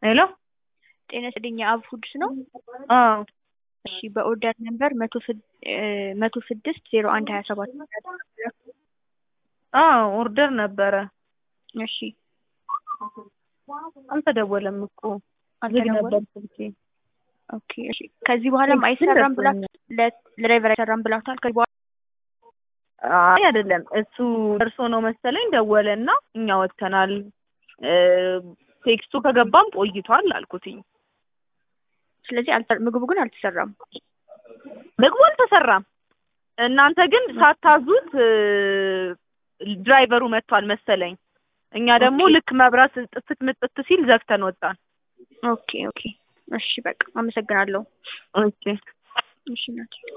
ሄሎ ጤና ይስጥልኝ የአብ ፉድስ ነው? አዎ እሺ በኦርደር ነምበር መቶ ስድ መቶ ስድስት ዜሮ አንድ ሀያ ሰባት አዎ ኦርደር ነበረ። እሺ አልተደወለም እኮ ዝግ ነበር ስልኬ። ኦኬ እሺ ከዚህ በኋላም አይሰራም ብላ ለድራይቨር አይሰራም ብላታል። ከዚህ በኋላ አይ አይደለም እሱ ደርሶ ነው መሰለኝ ደወለና እኛ ወጥተናል ቴክስቱ ከገባም ቆይቷል አልኩትኝ። ስለዚህ አልተ- ምግቡ ግን አልተሰራም። ምግቡ አልተሰራም። እናንተ ግን ሳታዙት ድራይቨሩ መጥቷል መሰለኝ። እኛ ደግሞ ኦኬ። ልክ መብራት ጥፍት ምጥት ሲል ዘግተን ወጣን። ኦኬ ኦኬ እሺ በቃ አመሰግናለሁ። ኦኬ እሺ ናቸው